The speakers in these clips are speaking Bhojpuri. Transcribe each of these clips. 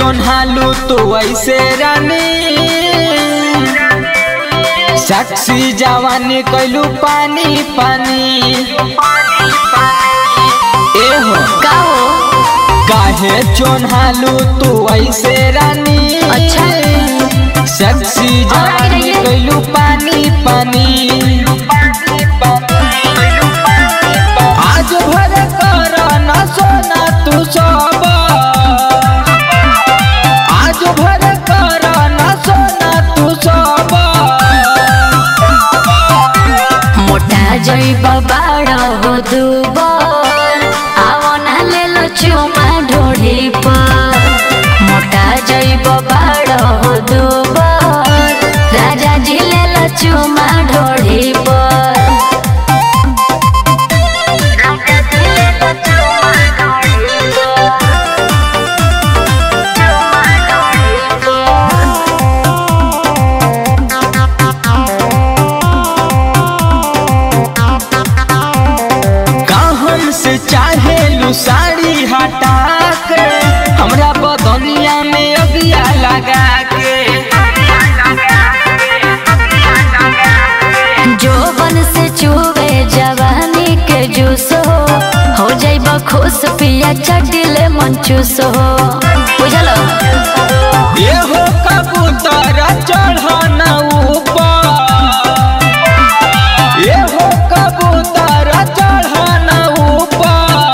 चोन्हालू तो ऐसे रानी साक्षी जवानी कैलू पानी पानी एहो का हो काहे चोन्हालू तू ऐसे रानी अच्छा। साक्षी जवानी रहिए। कैलू पानी पानी आज भर कर न सोना तू सब आज भर कर न सोना तू सब मोटा जइब बाड़ हो दुबर आवो ना ले लो चुमा ढोढ़ी पर मोटा जइब बाड़ हो दुबर राजा जी ले लो चुमा ढोढ़ी पर राजा जी ले लो चुमा ढोढ़ी पर चुमा ढोढ़ी पर कहन से चाहे लू साड़ी हटा के हमरा बदनिया में अगिया लगा के जोबन से चुवे जवानी के जूस हो हो जाइब खुश पिया चटिले मन चूस हो बुझल ये हो कबूतर चढ़न ऊपर ये हो कबूतर चढ़न ऊपर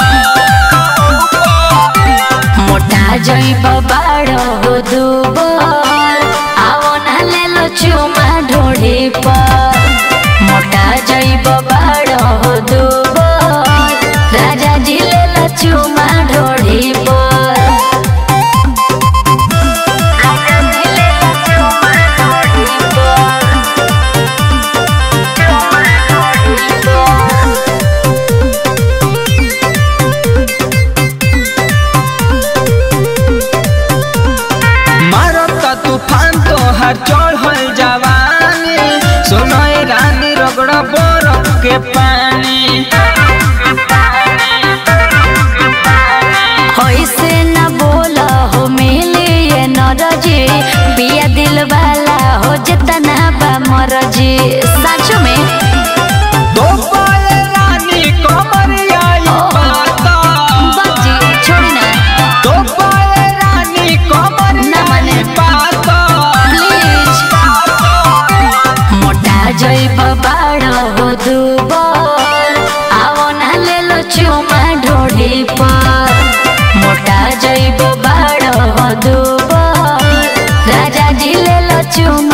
मोटा जाइब बाड़ हो दुबर आवो ना ले लो चुमा ढोढ़ी पर मोटा जाइब बाड़ हो दुबर राजा जी ले लो चुमा ढोढ़ी पर राजा जी ले लो चुमा ढोढ़ी पर मारत तूफान तो हर चढ़ल जवानी सुनय रानी रगड़ बरफ के पानी ऐसे न बोला हो मिली ये नरजी पिया दिल वाला हो जितना बा मरजी सच में दो पाए रानी कमरिया ई पाता बाजी छोड़ी ना दो पाए रानी कमरिया ना माने। ई पाता प्लीज मोटा जइब बाड़ हो दुबर आवो ना ले लो चुमा ढोढ़ी पर मोटा जइब बाड़ हो दुबर राजा जी ले लो चुमा